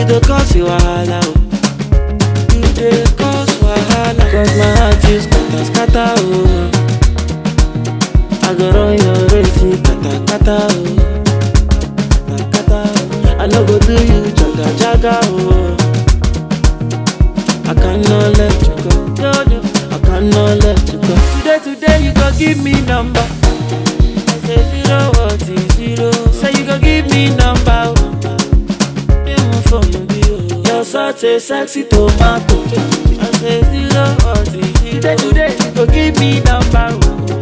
You dey cause you wahala o. You dey cause wahala. Cause my heart is scatter scatter o. I go run your race, kata kata o. Kata kata o. I no go do you jaga jaga o. I cannot let you go. No, no, I cannot let you go. Today, today, you go give me number. I say zero, what is zero? Say you go give me number. oh. Yeah, my phone no be oh. You're such a sexy tomato. I say zero, what is zero? Today, today, you go give me number. oh.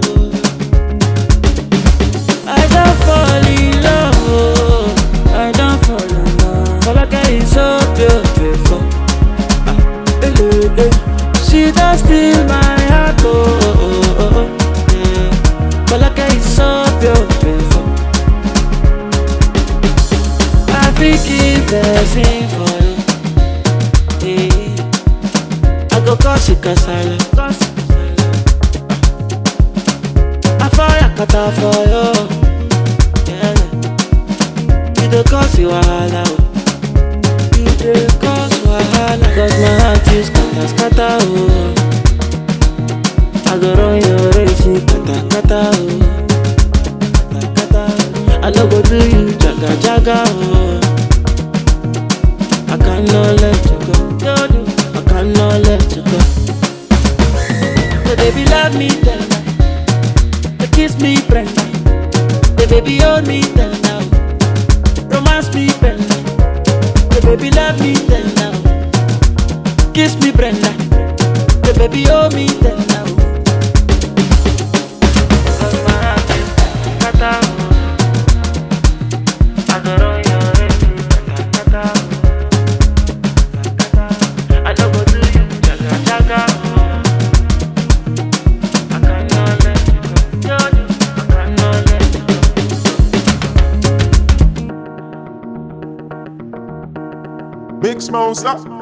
I don't fall in love. Oh. I don't fall in love. Folake is so beautiful. Eh, eh, eh. She does steal my heart, oh, oh, oh, oh. Yeah. Folake is so beautiful. I think keep dancing for you. Yeah. I go cause you kasala. Cause you kasala. I fire kata for you. Yeah. You dey cause you wahala. oh. You dey cause wahala Cause my heart is scatter scatter oh I go run your race kata kata oh Kata kata oh I no go do you jaga jaga oh I cannot let you go No no I cannot let you go So baby love me tender They kiss me Brenda The baby hold me tender Romance me Brenda the baby love me then now. Kiss me, Brenda. The baby owe me then now. Cause my heart is kata I go run your race, kata kata I don't go do you, jaga jaga I cannot let you go, no, no, I cannot let you go. Mix monster.